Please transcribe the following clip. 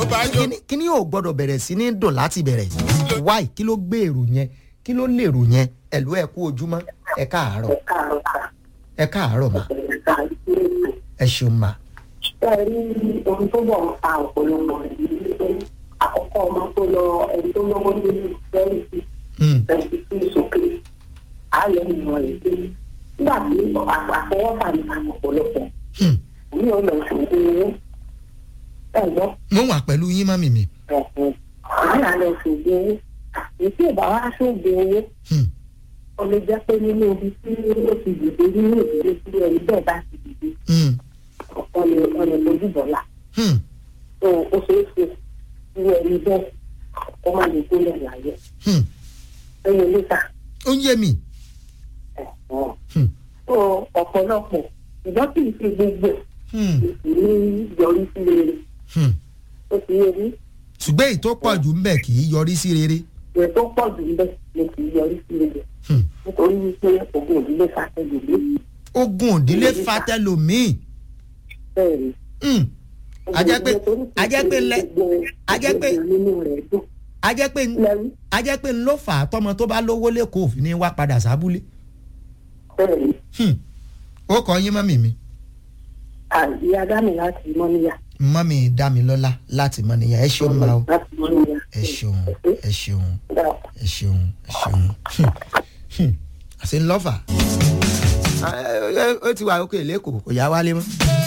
àbájọ. kíní kíní ò gbọ́dọ̀ bẹ̀rẹ̀ sí ní dùn láti bẹ̀rẹ̀ wáì kí ló gbé èrò yẹn kí ló lèrò yẹn ẹ̀lú ẹ̀ kú ojúmọ́ ẹ káàárọ̀ ẹ káàárọ̀ mà ẹ ṣeun mà ẹ rí ohun tó bọ̀ ń fa ọ̀pọ̀lọpọ̀ rẹ̀ ní wípé àkọ́kọ́ ọmọ tó lọ ẹni tó lọ́wọ́ nínú ìfẹ́rì sí Hmm, ẹni tí ń sókè ààyè ìmọ̀ rẹ̀ pé nígbà tí àfọwọ́fà ní àwọn ọ̀pọ̀lọpọ̀ hmm. ní ọ̀nà ìṣòwò owó ẹ̀gbọ́n mo wà pẹ̀lú yín mọ́mì mi ẹ̀sìn àyà lọ ṣògbó owó ètò ìbá wa ṣògbó owó Hmm, ó lè jẹ́ pé nínú ibi tí ó ti dìde nínú ìdílé tí ẹni bẹ́ẹ̀ bá ti dìde hmm, ọ̀nà ọ̀nà ìbòjúbọ̀lá hmm. tó ó ṣeé ṣe irú ẹni bẹ́ẹ̀ kó má lè gbólẹ̀ láyé Hmm. ẹ̀yìn níta ó ń yé mi ẹ̀sán Hmm, tó ọ̀pọ̀lọpọ̀ ìgbọ́n kì í ṣe gbogbo ẹ̀ hmm, kì í yọrí sí rere hmm. ó ti yẹ ní ṣùgbọ́n èyí tó pọ̀ jù ń bẹ̀ kì í yọrí sí rere ìwé tó pọ̀ jù ń bẹ̀ ni kì í yọrí sí rere Hmm. nítorí wípé ògùn òdílé fàtẹ́lẹ̀ lé ogun òdílé fatẹlòmíì bẹ́ẹ̀ ni. Hmm. A jẹ́ pé- a jẹ́ pé lẹ- a jẹ́ pé- nínú rẹ̀ dùn a jẹ́ pé lẹ́rú a jẹ́ pé ń ló fà á tọmọ tó bá lówó lẹ́kọ̀ọ́ òfin ní wá padà sábúlé bẹ́ẹ̀ ni Hmm. ó kọ yín mọ́mì mi àìyá dámì láti mọ́níyà mọ́mì dámilọ́lá láti mọ́ nìyà ẹ ṣeun ma o láti mọ́níyà ẹ ṣeun ẹ ṣeun dáa. ẹ ṣeun ẹ ṣeun Hmm. Hmm. àṣẹ ńlọ́fà ó ti wà ókè lẹ́kọ̀ọ́ kò yá wálé mọ́.